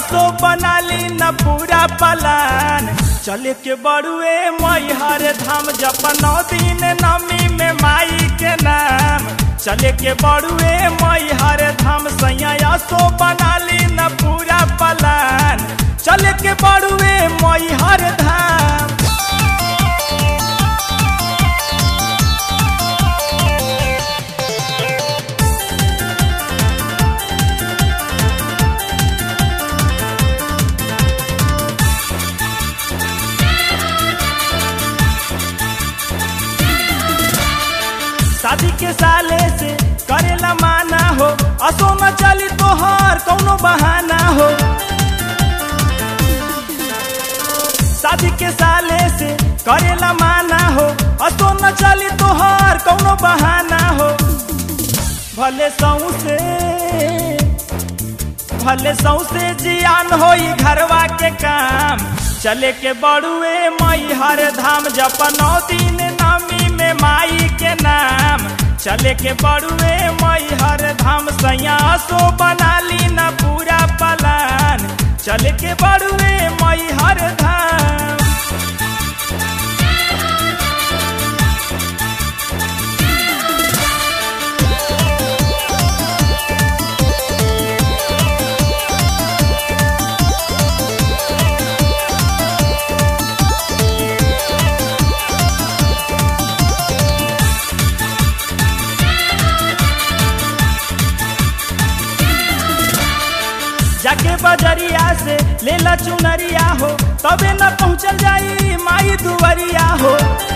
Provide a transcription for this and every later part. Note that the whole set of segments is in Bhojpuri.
असो बनाली न पूरा पलान चले के बड़ुए मैहर धाम जपनौ दिन नमी में माई के नाम चले के बड़ुए मैहर धाम सैया असो बनाली न पूरा पलान चले के बड़ुए मैहर धाम शादी के साले से करेला माना हो असो न चली तोहर कौनो बहाना हो शादी के साले से करेला माना हो असो न चली तोहर कौनो बहाना हो भले सऊ से भले सौसे जियान होई घरवा के काम चले के बड़ुए मई हर धाम जपनौ दिन नमी में माई के नाम चले के बड़ुए मई हर धाम सैया सो बनाली न पूरा पलान चले के बड़ुए मई हर धाम जाके बजरिया से लेला चुनरिया हो तबे न पहुँचल जाई माई दुवरिया हो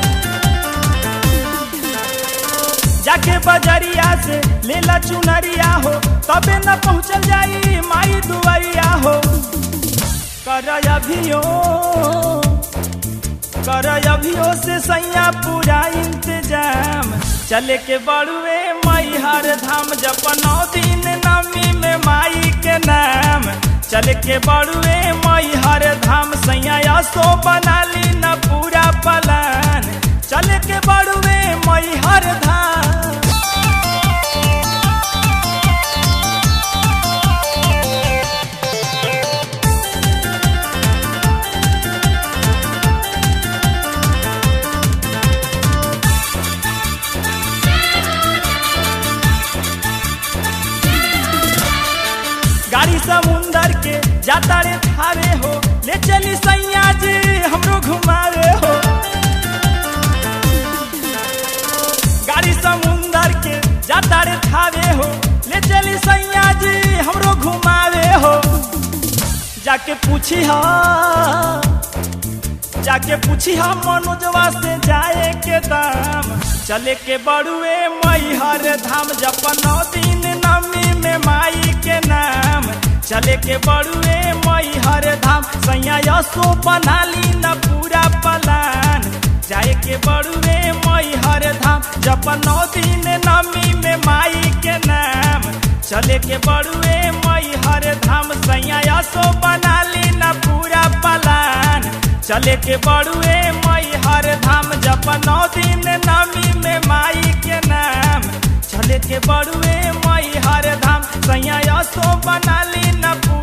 जाके बजरिया से लेला चुनरिया हो तबे न पहुँचल जाई माई दुवरिया हो कर अभियो कर अभियो से सैया पूरा इंतजाम चले के बड़ुए मई हर धाम जपनौ दिन नमी में माई के नाम चले के बड़ुए मई हर धाम सैया सो बनाली न पूरा पलान चले के बड़ुए मई हर धाम गाड़ी समुंदर के जाता रे थारे हो ले चली सैया जी हमरो घुमावे हो गाड़ी समुंदर के जाता रे थारे हो ले चली सैया जी हमरो घुमावे हो जाके पूछी हा जाके पूछी हम मनोजवा से जाए के दाम चले के बड़ुए मई हर धाम जपनौ दिन नमी में माई के नाम चले के बड़ुए मई हर धाम सैया यसो बनाली न पूरा पलान जाए के बड़ुए मई हर धाम जपनौ दिन नमी में माई के नाम चले के बड़ुए मई हर धाम सैया यसो बनाली न पूरा पलान चले के बड़ुए मई हर धाम जपनौ दिन नमी में माई के नाम चले के बड़ुए मई हर धाम सैया यसो बनाली न पूरा